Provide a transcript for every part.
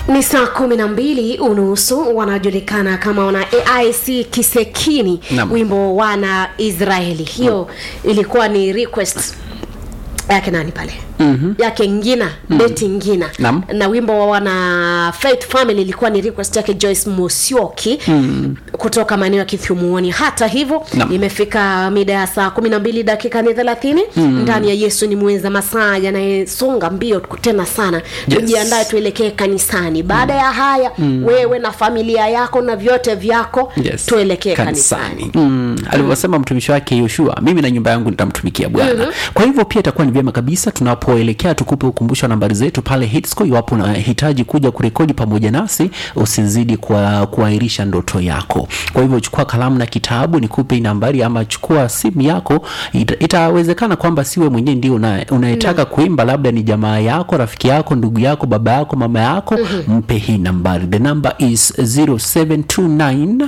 ni saa kumi na mbili unusu wanajulikana kama wana aic kisekini Naam. wimbo wana israeli hiyo ilikuwa ni request yake nani pale mm-hmm. yake ngina mm-hmm. beti ngina Naam. na wimbo wa wana faith family ilikuwa ni request yake joyce mosioki mm. kutoka maeneo ya kithyumuoni hata hivyo Naam. imefika mida ya saa kumi na mbili dakika ni thelathini mm. ndani ya yesu ni mweza masaa yanayesonga mbio tena sana Yes. tujiandae tuelekee kanisani baada ya haya mm. wewe na familia yako na vyote vyako Yes. tuelekee kanisani mm. alivyosema mtumishi wake yoshua mimi na nyumba yangu nitamtumikia bwana mm-hmm. kwa hivyo pia itakuwa ni vyema kabisa tunapoelekea tukupe ukumbusho wa nambari zetu pale hitsco iwapo unahitaji kuja kurekodi pamoja nasi usizidi kwa kuahirisha ndoto yako kwa hivyo chukua kalamu na kitabu nikupe hii nambari ama chukua simu yako ita, itawezekana kwamba siwe mwenyewe ndio una- unayetaka kuimba labda ni jamaa yako rafiki yako ndugu yako baba yako mama yako mm-hmm. mpe hii nambari the number is 0729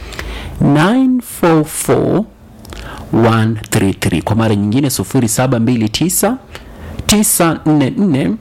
944 133 kwa mara nyingine 0729 944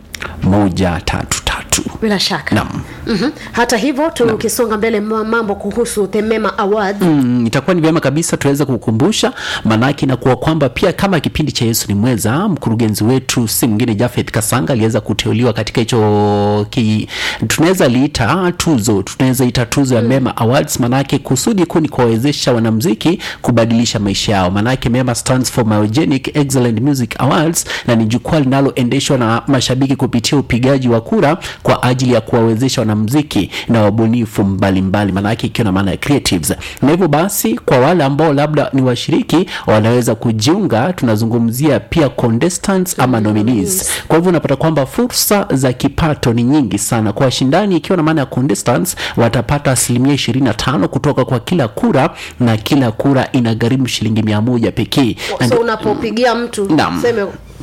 133 bila shaka Naam. mm-hmm. hata hivyo tukisonga mbele ma- mambo kuhusu the mema awards mm, itakuwa ni vyema kabisa tuweze kukumbusha maanake inakuwa kwamba pia kama kipindi cha yesu ni mweza mkurugenzi wetu si mwingine jafeth kasanga aliweza kuteuliwa katika hicho ki, tunaweza liita tuzo tunaweza ita tuzo ya mema awards maanake kusudi kuu ni kuwawezesha wanamziki kubadilisha maisha yao maanake mema stands for myogenic excellent music awards na ni jukwaa linaloendeshwa na mashabiki kupitia upigaji wa kura kwa ajili ya kuwawezesha wanamziki na wabunifu mbalimbali maanake ikiwa na maana ya creatives na hivyo basi kwa wale ambao labda ni washiriki wanaweza kujiunga tunazungumzia pia contestants ama nominees kwa hivyo unapata kwamba fursa za kipato ni nyingi sana kwa washindani ikiwa na maana ya contestants watapata asilimia 25 kutoka kwa kila kura na kila kura inagharimu shilingi mia moja pekee Na so ndio- unapopigia mtu Naam. seme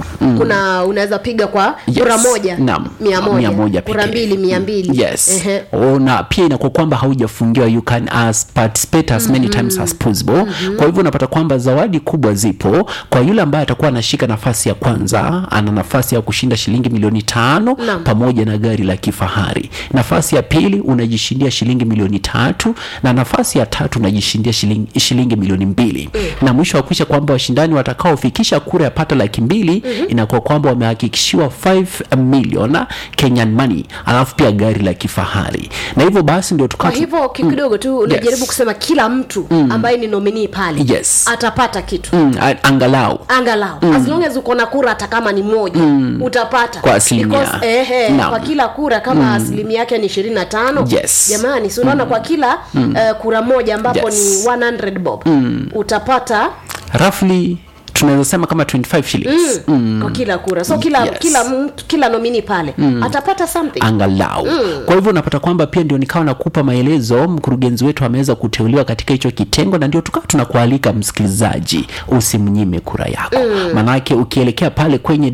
kuna unaweza piga kwa Yes. kura moja Naam. mia moja, Mia moja kura pekee. mbili mia mbili yes Ehe. oh, na pia inakuwa kwamba haujafungiwa you can as participate as many times as possible kwa hivyo unapata kwamba zawadi kubwa zipo kwa yule ambaye atakuwa anashika nafasi ya kwanza ana nafasi ya kushinda shilingi milioni tano Naam. pamoja na gari la kifahari nafasi ya pili unajishindia shilingi milioni tatu na nafasi ya tatu unajishindia shilingi, shilingi milioni mbili na mwisho wa kuisha kwamba washindani watakaofikisha kura ya pata laki mbili inakuwa kwamba wamehakikishiwa 5 million Kenyan money alafu pia gari la kifahari na hivyo basi ndio kwa tukaa hivyo ki- kidogo tu unajaribu Yes. kusema kila mtu ambaye ni nominii pale Yes. atapata kitu mm, a- angalau angalau as long as uko na kura hata kama ni moja utapata Kwa asilimia. Because, ehe, Naam. kwa kila kura kama asilimia yake ni ishirini na tano Yes. jamani si unaona kwa kila eh, kura moja ambapo Yes. ni 100 bob utapata roughly tunaweza sema kama 25 shillings mm. kwa kila kura so kila Yes. kila mtu kila nomini pale atapata something angalau kwa hivyo unapata kwamba pia ndio nikawa nakupa maelezo mkurugenzi wetu ameweza kuteuliwa katika hicho kitengo na ndio tukawa tunakualika msikilizaji usimnyime kura yako maanake ukielekea pale kwenye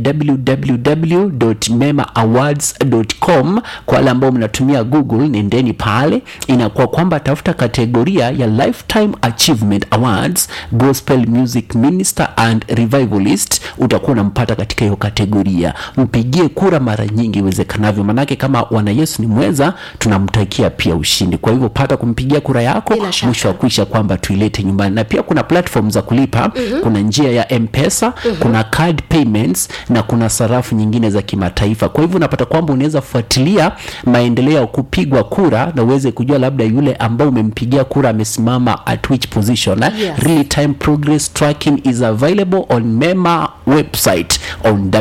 www.memaawards.com kwa wale ambao mnatumia google nendeni pale inakuwa kwamba tafuta kategoria ya lifetime achievement awards gospel music minister and revivalist utakuwa unampata katika hiyo kategoria mpigie kura mara nyingi iwezekanavyo manake kama wana yesu ni mweza tunamtakia pia ushindi kwa hivyo pata kumpigia kura yako Bila shaka. mwisho wa kuisha kwamba tuilete nyumbani na pia kuna platform za kulipa mm-hmm. kuna njia ya mpesa mm-hmm. kuna card payments na kuna sarafu nyingine za kimataifa kwa hivyo unapata kwamba unaweza fuatilia maendeleo ya kupigwa kura na uweze kujua labda yule ambao umempigia kura amesimama at which position eh? Yes. real time progress tracking is available on mema website on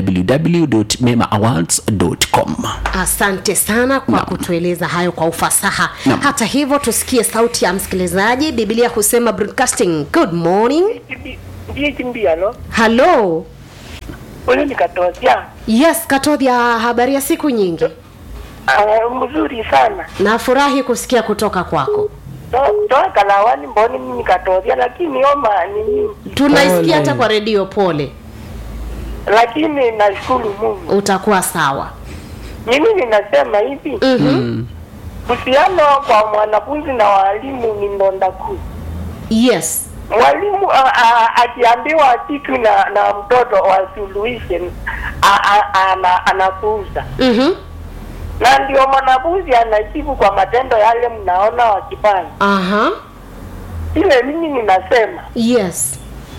www.memaawards.com asante sana kwa kutueleza hayo kwa ufasaha Naam. hata hivyo tusikie sauti ya msikilizaji biblia husema broadcasting good morning ndiye chimbiano halo huyu nikatozia yes katodhia habari ya siku nyingi uh, mzuri sana nafurahi kusikia kutoka kwako To- toa kalawani mboni mimi nikatozia lakini oma nini tunaisikia hata kwa redio pole lakini nashukuru mungu utakuwa sawa mimi ninasema hivi mm-hmm. uhusiano kwa mwanafunzi na walimu ni ndonda kuu yes mwalimu a- a- akiambiwa kitu na na mtoto wasuluhishe a- a- ana- anapuuza mm-hmm. na ndio mwanafunzi anajibu kwa matendo yale mnaona wakifanya. aha Ile mimi ninasema yes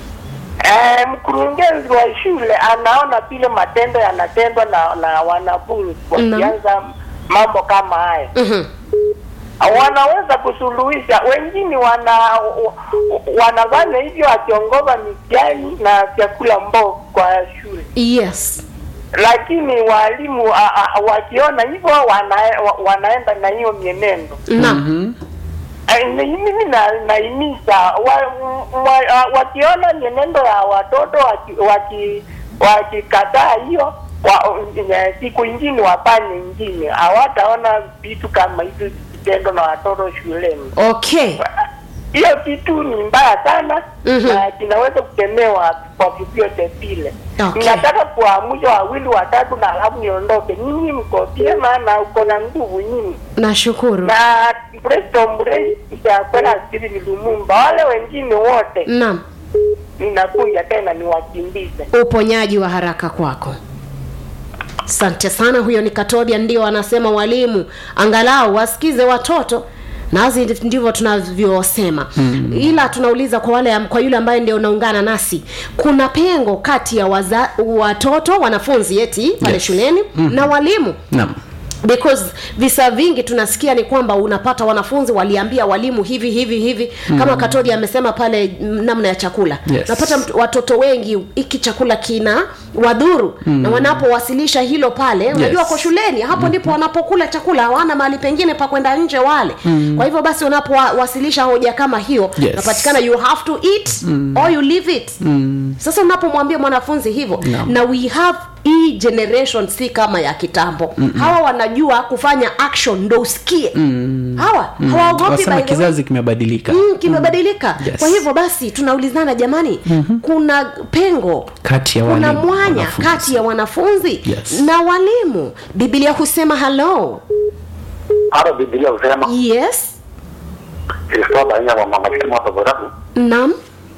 eh, mkurugenzi wa shule anaona vile matendo yanatendwa na, na wanafunzi wakianza mambo kama haya Mhm. wanaweza kusuluhisha. Wengine wana wa- wanafanya hivyo wakiongoza mitihani na vyakula mbovu kwa shule, yes lakini walimu a- a- wakiona hivyo wana, wa- wanaenda na hiyo mienendo. naam Eh, ni- Mimi na- naimiza wa- wa- a- wakiona mienendo ya watoto waki- waki- wakikataa hiyo wa, eh, siku ingine wafanye ingine, hawataona vitu kama hizo vitendo na watoto shuleni. okay hiyo kitu ni mbaya sana Mhm. na kinaweza kutemewa kwa vyovyote vile. Okay. Nataka kuamsha wawili watatu na alafu niondoke. Nyinyi mko vyema na uko na nguvu nyinyi nashukuru na Preston Murray itakwenda Steven Lumumba, wale wengine wote naam ninakuja tena niwakimbize. uponyaji wa haraka kwako asante sana huyo ni katobia ndio anasema walimu angalau wasikize watoto nazi ndivyo tunavyosema mm. ila tunauliza kwa wale kwa yule ambaye ndio unaungana nasi kuna pengo kati ya waza, watoto wanafunzi eti pale Yes. shuleni mm. na walimu naam because visa vingi tunasikia ni kwamba unapata wanafunzi waliambia walimu hivi hivi hivi mm. kama katodi amesema pale mm, namna ya chakula Yes. napata mtu- watoto wengi hiki chakula kina wadhuru mm. na wanapowasilisha hilo pale unajua Yes. ko shuleni hapo ndipo wanapokula chakula hawana mahali pengine pa kwenda nje wale mm. kwa hivyo basi unapowasilisha hoja kama hiyo Yes. napatikana you have to eat mm. or you leave it mm. sasa unapomwambia mwanafunzi hivyo Naam. na we have hii generation si kama ya kitambo mm hawa wanajua kufanya action ndo usikie mm. hawa hawaogopi wasema by the way. kizazi kimebadilika Mm, kimebadilika Yes. kwa hivyo basi tunaulizana jamani mm-hmm. kuna pengo kati ya kuna walimu, mwanya wanafunzi. kati ya wanafunzi Yes. na walimu biblia husema halo hata Biblia husema yes Kristo aina wa mama kama hapa Borabu, nam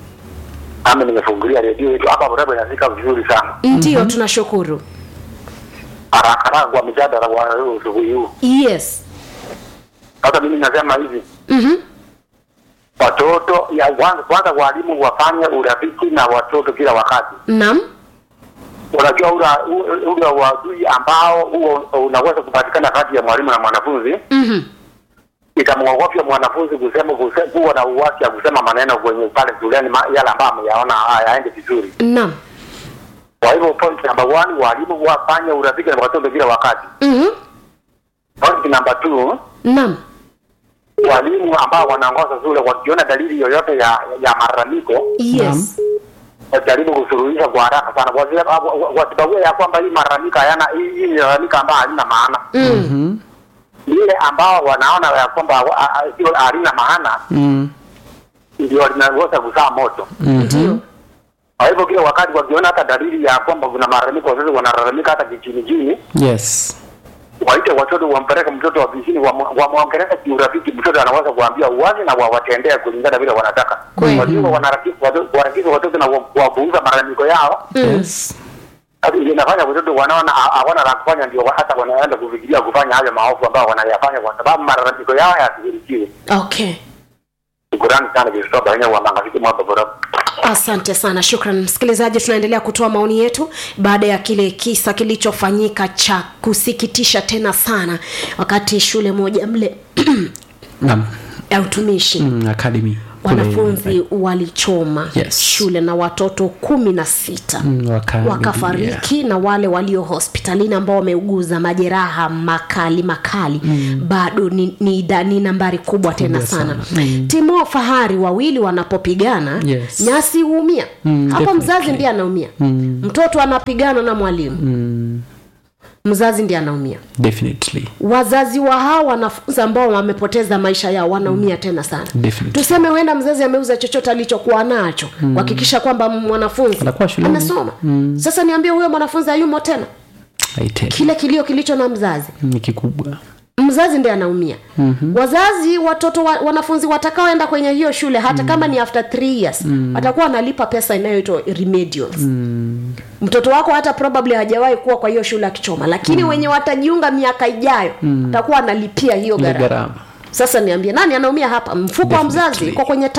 nami nimefungulia redio yetu hapa Borabu, inafika vizuri sana ndio tunashukuru haraka haraka kwa mjadala wa leo asubuhi huu. yes Sasa mimi nasema hivi, mm-hmm. watoto ya kwanza, kwanza walimu wafanye urafiki na watoto kila wakati. nam Unajua ula u- ule uadui ambao huo unaweza kupatikana kati ya mwalimu na mwanafunzi, mm-hmm. itamwogofya mwanafunzi kusema kuse- kuwa na uwasi ya kusema maneno kwenye pale shuleni ma- yale ambayo ameyaona hayaendi vizuri. nam Kwa hivyo point number one, walimu wafanye urafiki na watoto kila wakati. mm-hmm. Point number two, nam walimu ambao wanaongoza shule wakiona dalili yoyote ya ya malalamiko yes wajaribu kusuluhisha kwa haraka sana, Wasi- wa- wa- wasibague ya kwamba hii malalamiko hayana hii hii ni malalamiko ambayo halina maana. mm. Lile ambao wanaona ya kwamba wa- a- a- sio halina maana Mm. ndio linaweza kuzaa moto. ndio Kwa hivyo kila wakati wakiona hata dalili ya kwamba kuna malalamiko, wazazi wanalalamika hata kichini chini, yes waite watoto wampeleke mtoto ofisini wamwongeleshe kiurafiki. Mtoto anaweza kuambia uwazi na wawatendee kulingana vile wanataka. Kweli. Wasio wanarafiki watoto warakizi watoto na wa- kuwapuuza malalamiko yao, yes Sasa ndio inafanya watoto wanaona ha- hawana la kufanya, ndio hata wanaenda kufikiria kufanya hayo maovu ambayo wanayafanya kwa sababu malalamiko yao yashughulikiwe. okay Shukrani sana Kristo Baina wa Mangafiki mwapa bora. asante sana shukran msikilizaji tunaendelea kutoa maoni yetu baada ya kile kisa kilichofanyika cha kusikitisha tena sana wakati shule moja mle naam ya utumishi mm, academy kule- wanafunzi walichoma Yes. shule na watoto kumi na sita Mm, waka- wakafariki na wale walio hospitalini ambao wameuguza majeraha makali makali mm. bado ni, ni, ida- ni nambari kubwa tena Kubwa sana, sana. Mm. timu fahari wawili wanapopigana Yes. nyasi huumia Mm, hapo mzazi definitely. ndiye anaumia mm. mtoto anapigana na mwalimu Mm, mzazi ndiye anaumia definitely wazazi wa hawa wanafunzi ambao wamepoteza maisha yao wanaumia tena sana Definitely. tuseme huenda mzazi ameuza chochote alichokuwa nacho kuhakikisha kwamba mwanafunzi Anakuwa shuleni. amesoma sasa niambie huyo mwanafunzi hayumo tena I tell you, kile kilio kilicho na mzazi ni kikubwa mzazi ndiye anaumia mm-hmm. wazazi watoto wa, wanafunzi watakaoenda kwenye hiyo shule hata mm. kama ni after three years mm. watakuwa wanalipa pesa inayoitwa remedials mm. mtoto wako hata probably hajawahi kuwa kwa hiyo shule akichoma lakini mm. wenye watajiunga miaka ijayo mm. atakuwa analipia hiyo Ile gharama gharama sasa niambie nani anaumia hapa mfuko wa mzazi Definitely. iko kwenye